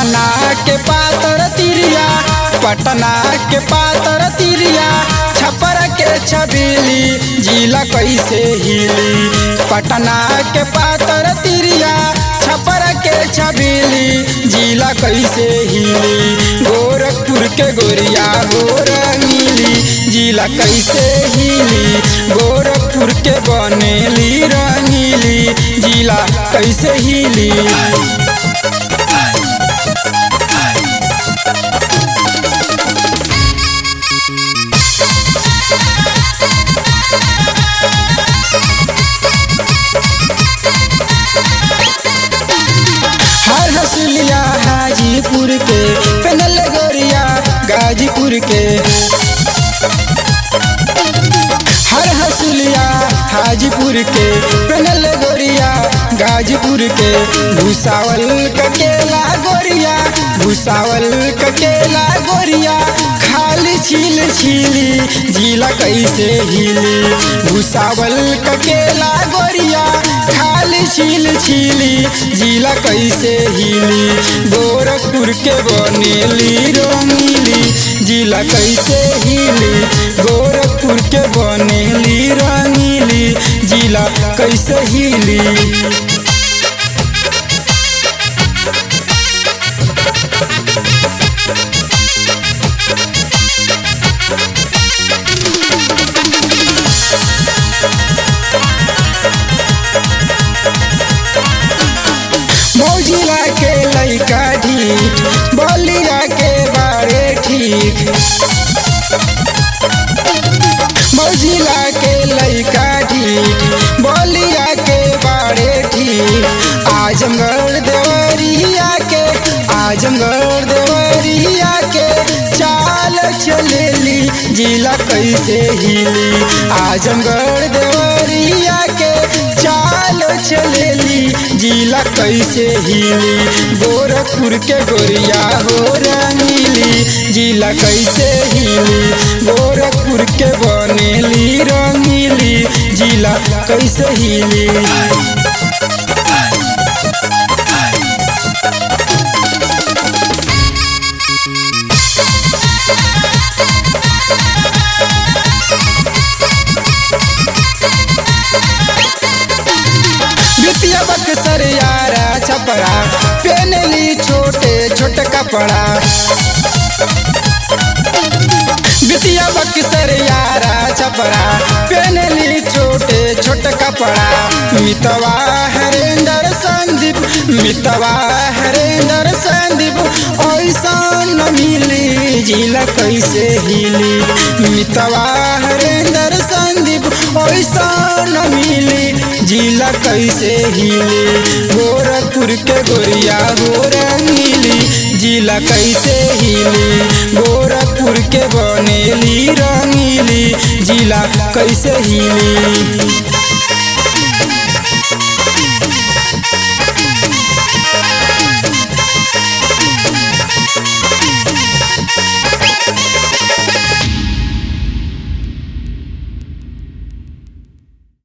पटना के पातर तिरिया पटना के पातर तिरिया छपर के छबीली जिला कैसे हिली पटना के पातर तिरिया छपर के छबीली जिला कैसे हिली गोरखपुर के गोरिया हो रंगीली जिला कैसे हिली गोरखपुर के बनेली रंगीली जिला कैसे हिली हर हसुलिया हाजीपुर के पेनल गोरिया गाजीपुर के हर हसुलिया हाजीपुर के पेनल गोरिया गाजीपुर के भूसावल ककेला गोरिया भूसावल ककेला गोरिया खाली छील छीली जिला कैसे हिली भूसावल ककेला गोरिया खाली छील छीली जिला कैसे हिली गोरखपुर के बनेली रंगीली जिला कैसे हिली गोरखपुर के बनेली रंगीली जिला कैसे हिली मौजिला के लैका ढीठ बलिया के बारे ठीक मौजिला के लैका ढीठ बलिया के बारे ठीक आजमगढ़ देवरिया के आजमगढ़ देवरिया के चाल चलेली जिला कैसे हिली आजमगढ़ देवरिया के चाल चलेली जिला कैसे हिली गोरखपुर के गोरिया हो रंगीली जिला कैसे हिली गोरखपुर के बनेली रंगीली जिला कैसे हिली बिटिया बक्सर यारा छपरा पेनली छोटे छोटे कपड़ा बिटिया बक्सर यारा छपरा पेनली छोटे छोटे कपड़ा मितवा हरेंद्र संदीप मितवा हरेंद्र संदीप ऐसा न मिली जिला कैसे हिली मितवा हरेंद्र संदीप ऐसा न मिली जिला कैसे हिली गोरखपुर के गोरिया हो रंगीली जिला कैसे हिली गोरखपुर के बनेली रंगीली जिला कैसे हिली